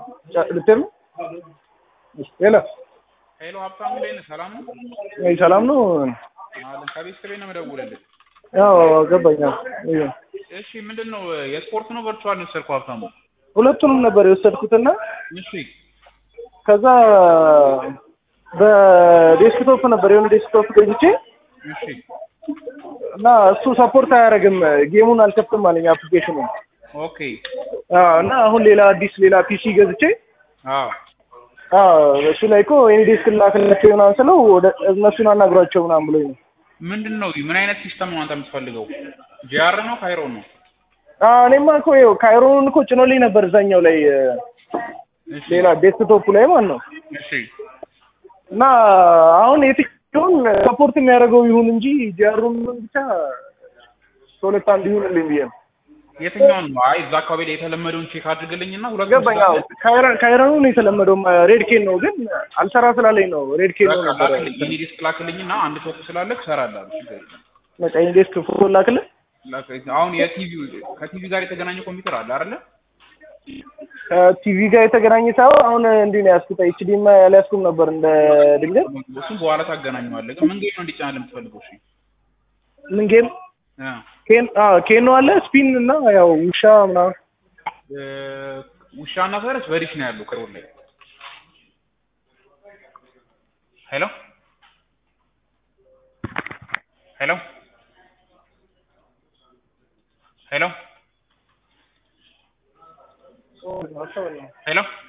ልትሄድ ነው? ሄሎ ሄሎ ሀብታሙ እንዴት ነህ? ሰላም ነው? ወይ ሰላም ነው? አለን ከቤተሰቤ ነው የምደውልልህ። ያው ገባኝ። አዎ እዩ። እሺ ምንድን ነው የስፖርት ነው ቨርቹዋል ነው የወሰድከው ሀብታሙ? ሁለቱንም ነበር የወሰድኩትና እሺ ከዛ በዴስክቶፕ ነበር የሆነ ዴስክቶፕ ገዝቼ እሺ እና እሱ ሰፖርት አያደርግም ጌሙን አልከፍትም አለኝ አፕሊኬሽኑ ኦኬ እና አሁን ሌላ አዲስ ሌላ ፒሲ ገዝቼ አዎ አዎ እሱ ላይ እኮ የኔ ዴስክ ላክላቸው ምናምን ስለው ወደ እነሱን አናግሯቸው ምናምን ብሎኝ ነው። ምንድን ነው ምን አይነት ሲስተም ነው አንተ የምትፈልገው? ጂአር ነው ካይሮ ነው? አዎ እኔማ እኮ ይኸው ካይሮን እኮ ጭኖልኝ ነበር እዛኛው ላይ እሺ ሌላ ዴስክቶፕ ላይ ማለት ነው። እሺ እና አሁን የትኛውን ሰፖርት የሚያደርገው ይሁን እንጂ ጂአሩን ብቻ ከሁለት አንድ ይሁንልኝ ብዬ ነው። የትኛውን ነው? አይ እዛ አካባቢ ላይ የተለመደውን ቼክ አድርግልኝና ሁለት ገባኝ። አዎ ካይራ- ካይሮኑ ነው የተለመደው ሬድ ኬን ነው ግን አልሰራ ስላለኝ ነው ሬድ ኬን ነው ነበረ። ላክልኝ የኔ ዲስክ ላክልኝና አንድ ቶፕ ስላለክ እሰራለሁ ችግር የለም። መጣኝ ዴስክ ፎቶ ላክልህ። ላክ- አሁን የቲቪው ከቲቪ ጋር የተገናኘ ኮምፒውተር አለ አይደለ? ከቲቪ ጋር የተገናኘ ሳይሆን አሁን እንዲህ ነው ያዝኩት። ኤችዲኤም አልያዝኩም ነበር እንደ ድንገት። እሱም በኋላ ታገናኘዋለህ። ግን ምን ጌም ነው እንዲጫነል የምትፈልገው? እሺ ምን ጌም እ ኬን አዎ ኬኖ አለ ስፒን እና ያው ውሻ ምናምን እ ውሻና ፈረስ በዲሽ ነው ያለው ቅርብ ላይ። ሄሎ ሄሎ ሄሎ ሄሎ